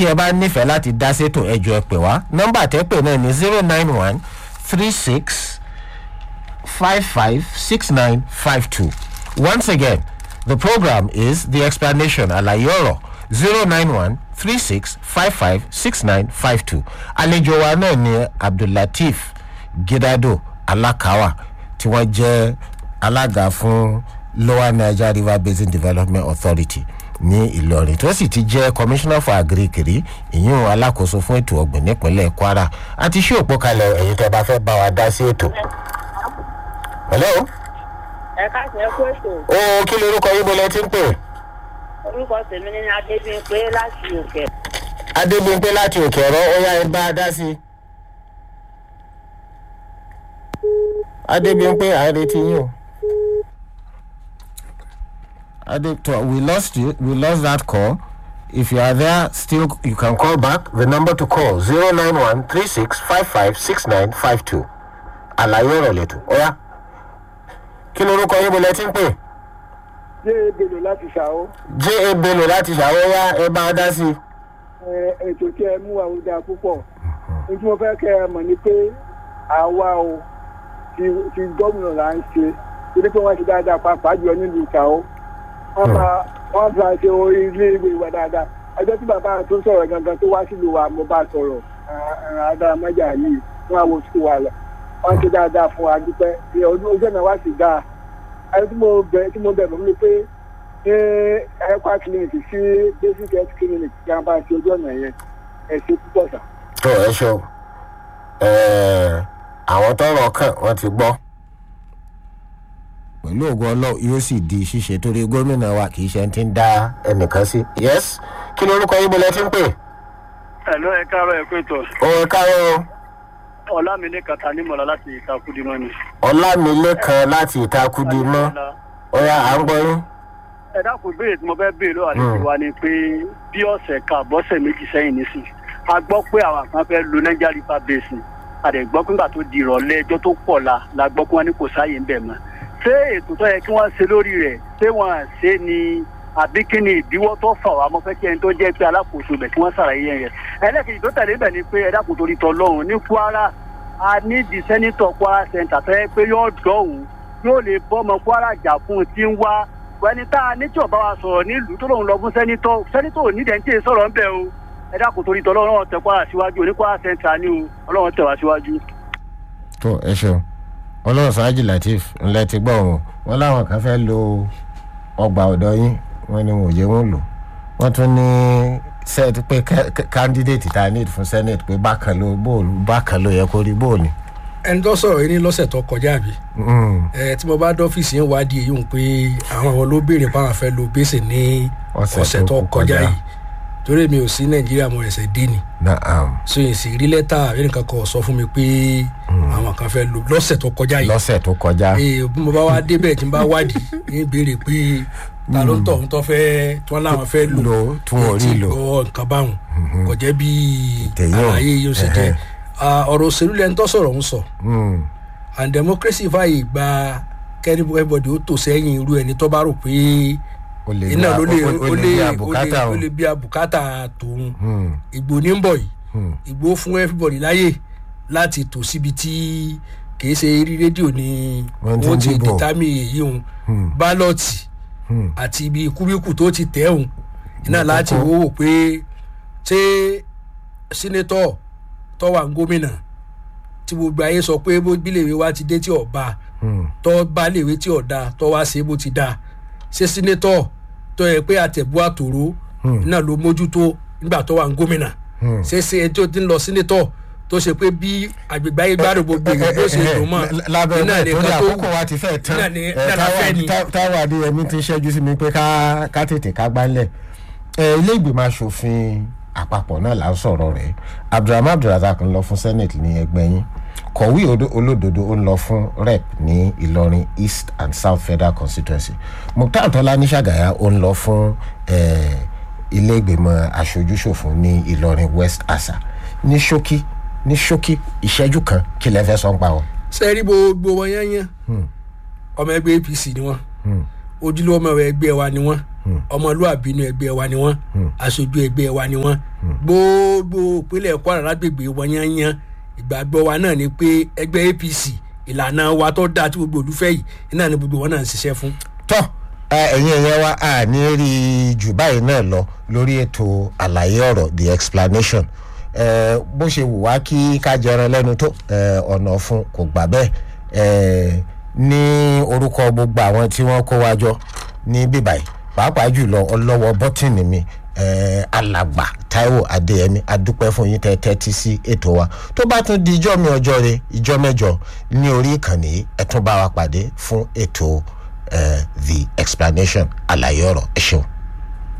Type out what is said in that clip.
tí ẹ bá nífẹ̀ẹ́ láti dá sétò ẹjọ́ ẹ pè wá nọ́mbà tẹ́ pè náà ní zero nine one three six five five six nine five two once again the program is the explanation àlàyé ọ̀rọ̀ zero nine one three six five five six nine five two àlejò wa náà ni abdullateef gidado alakawa tí wọ́n jẹ́ alága fún lower niger river basin development authority ní ìlọrin tó sì ti jẹ́ commissioner for agric rí ìyún alákòóso fún ètò ọ̀gbìn nípínlẹ̀ kwara àti ṣé òpó kalẹ̀ ẹ̀yin tẹ́ bá fẹ́ bá wa dá sí ètò. hello. ẹ káàsì ẹ kú ètò ó kí lorúkọ yín bọ́lá tí ń pè. orúkọ tèmi ní adébíyìnpé láti òkè adébíyìnpé láti òkè ọ̀rọ̀ ó yá ẹ bá a dá sí i. adébíyìnpé à ń retí yín o. Adepto, we lost you. We lost that call. If you are there, still you can call back. The number to call 091 3655 6952. Àlàyé ọ̀rọ̀ lẹ́tọ̀. Ọ̀ya. Kí lorúkọ yín bolẹ̀ tí ń pè? ṣé ebèlò láti ṣàwọ́ J.A. Bello láti ṣàwọ́yá ẹ bá a dá sí i. ètò tí ẹ mú àwọn dáa púpọ̀ ní tí mo fẹ́ kẹ́ ẹ mọ̀ ni pé àwa o ti ti gómìnà là ń ṣe torí pé wọ́n ti dáadáa pàápàá jùlọ nílùú ìṣàwọ́ wọ́n bá wọ́n bá ṣe orí ilé ìwé wa dáadáa ẹjọ́ tí bàbá tó sọ̀rọ̀ gangan tó wá sílùú wa mo bá sọ̀rọ̀ adáramájà yìí fún àwọn oṣù wa lọ wọ́n ṣe dáadáa fún wa dúpẹ́ ní ọdún ojú ọ̀nà wa sì dáa ẹni tí mo bẹ̀ tí mo bẹ̀ mọ́ mi pé ní ẹ̀kọ́ clinic sí basic health clinic kí wọ́n bá ṣe ojú ọ̀nà yẹn ẹ̀ ṣe púpọ̀ sà. Tó ẹ ṣe o. Ẹ̀ẹ́, Àwọn tọrọ kàn wọ́n ti gbọ́. Pẹ̀lú ògùn ọlọ́ọ̀ yóò sì di ṣíṣe torí gómìnà wa kì í ṣe ti ń dá ẹnìkan sí. Yes. Kí lorúkọ yín bolẹ̀ tí ń pè? ẹ̀lọ́ ẹ káàárọ̀ ẹ pé tọ̀ Ó ẹ káàárọ̀ o. ọ̀làmílé kàtà nímọ̀lá láti ìtakùdìmọ́ ni. ọlámilékan láti ìtakùdí mọ́ ọ̀yà à ń gbọ́ yín. ẹ dákun béèrè tí mo fẹ́ béèrè lọ́wọ́ àlejò wa ni pé bí ọ̀sẹ̀ kan àbọ̀sẹ̀ méjì sẹ́yìn nísìn a gbọ́ pé àwọn kan fẹ́ lo niger river basin a dẹ̀ gbọ́ pé nígbà tó di ìrọ̀lẹ́ ẹjọ́ tó pọ̀ la la gbọ́ pé wọ́n ní kò sáàyè ń bẹ̀ mọ́ ṣé ètò tó yẹ kí wọ́n ṣe lórí rẹ̀ ṣé wọ́n à ṣe ni àbí kí ni ìdíwọ́ tó fà wá mo fẹ́ kí ẹni tó jẹ́ pé alákòóso bẹ̀ kí wọ́n ṣàlàyé yẹn yẹn ẹlẹ́kejì tó tẹ̀lé bẹ̀ ni pé ẹ dákun torí tọ́ lọ́hùn ní kwara a ní di sẹ́nitọ̀ kwara center tó yẹ pé yóò dọ̀hún yóò lè bọ́mọ kwara jà fún un tí ń wá ẹni tá a ní tí ọba wa sọ̀rọ̀ nílùú tó lòun lọ fún sẹ́nitọ̀ sẹ́nitọ̀ ò ní dẹ̀ ń tẹ̀ sọ̀rọ̀ ń bẹ̀ o ẹ dákun torí tọ́ lọ́wọ́ tẹ kwara síwájú oní kwara center ni o ọlọ́wọ́ tẹ̀ wá síwájú. tó ẹ ṣeun ọlọ́run sáájì latif ńlẹ̀ ti gbọ́ wọn wọn láwọn kan fẹ́ lo ọgbà ọ̀dọ́ yín wọn ni wọn ò jẹ́ wọn lò wọ́n tún ní set pé candidate ta need fún senate pé bákan ló bóòlù bákan ló yẹ kó rí bóòlù. ẹni tó sọ̀rọ̀ yìí ní lọ́sẹ̀ tó kọjá àbí ẹ tí mo bá dọ́fíìsì yẹn wádìí èyí ń pé àwọn àwọn ló béèrè báwọn fẹ́ lo gbèsè ní ọ̀sẹ̀ tó kọjá yìí torí mi ò sí nàìjíríà mo ẹsẹ̀ dé ni so yìí sì rí lẹ́tà àbí nǹkan kan sọ fún mi pé àwọn kan fẹ́ lo lọ́sẹ̀ tó kọjá yìí lọ́sẹ̀ tó kọjá. ee bí mo bá wá débẹ̀ tí n bá wádìí ní béèrè pé ta ló ń tọ̀ ń tọ́ fẹ́ tí wọ́n láwọn fẹ́ lò Lò, tí wọn ò rí lò. gbọ́ nǹkan báwọn kò jẹ́ bí Tẹ̀yìn o. àlàyé yóò ṣe jẹ́ Ẹhẹ́. Ah, ọ̀rọ̀ òṣèlú lẹ́ni tó sọ̀rọ̀ ń sọ Mm. and democracy fàyè gba kẹ́ni everybody ó tò sẹ́yìn irú ẹni tó bá rò pé o lè iná ló lè o- o ó lè lè ní ó àbùkátà lè- o. ó lè bí àbùkátà tòun Mm. ìgbò ní ń bọ̀ yìí Mm. ìgbò fún everybody láyè láti tò síbi tí kìí ṣe rí rédíò ni Wọ́n ti wọ́n ń ti dìbò. dìtámì èyí òun bálọ̀tì Mm. àti ibi kúbíkù tó ti tẹ̀ òun iná Ní láti kókó. wò ó pé ṣé sínétọ̀ tó wà ń gómìnà tí gbogbo ayé sọ pé bó bílèwé wa ti dé tí ọba Mm. tó bá léwé tí ọ̀dà tó wá ṣe bó ti dá ṣé sínétọ̀ tó yẹ pé àtẹ̀bú àtòrò iná ló mójútó nígbà tó wà ń gómìnà Hmm. ṣé ṣe ẹjọ́ tí ń lọ sínétọ̀ tó ṣe pé bí àgbègbè ayé gbádùn gbogbo èèyàn bó ṣe dùn mọ́ lábẹ́ iná bẹ́ẹ̀ ní torí nǹkan tó àkókò wa ti fẹ́ tán iná ní Eh, iná la fẹ́ ni. Táíwò- Táíwò adéyẹmí ti ṣẹ́jú sí mi pé ká ká tètè ká gbálẹ̀ Eh, ilé ìgbìmọ̀ asòfin àpapọ̀ náà là ń sọ̀rọ̀ rẹ̀ abdulrahman abdulrazak ń lọ fún senate ní ẹgbẹ́ yín kọ̀wé odo- olódodo ó ń lọ fún rep ní ìlọrin east and south federal constituency mukhtar tọ́lá ní ṣàgàyà ó ń lọ fún eh, ilé ìgbìmọ̀ aṣojúṣòfin ní ìlọrin west asa ní ṣókí ní ṣókí ìṣẹ́jú kan kí lẹ fẹ́ sọ ń pa wọn. ṣe rí gbogbo wọn yányán ọmọ ẹgbẹ́ apc ni wọn ojúlówó ọmọ ẹgbẹ́ wa ni wọn ọmọlúwàbí inú ẹgbẹ́ wa ni wọ́n aṣojú ẹgbẹ́ wa ni wọ́n gbogbo ìpínlẹ̀ kwara lágbègbè wọn yányán ìgbàgbọ́ wa náà ni pé ẹgbẹ́ apc ìlànà wa tó dáa tí gbogbo olùfẹ́ yìí iná ni gbogbo wọn náà ń ṣiṣẹ́ fún. tọ́ ẹ̀yin ẹ̀yẹ wa a ní rí i jù báyìí náà lọ lórí ètò àlàyé ọ̀rọ̀ the explanation eh, bó ṣe wù wá kí ká jẹran lẹ́nu tó eh, ọ̀nà fún kò gbà bẹ́ẹ̀ eh, ní orúkọ gbogbo àwọn tí wọ́n kó wájọ ní bíbáyìí pàápàá jùlọ ọlọ́wọ́ bọ́tìnì mi eh, alàgbà taiwo adéyẹmí adúpẹ́ fún yín tẹ́ tẹ́tí sí ètò wa tó bá tún di ijọ́ mi ọjọ́ re ijọ́ mẹ́jọ ní orí ìkànnì yìí ẹ tún bá wa pàdé fún ètò eh, the explanation àlàyé ọ̀rọ̀ ẹ ṣeun.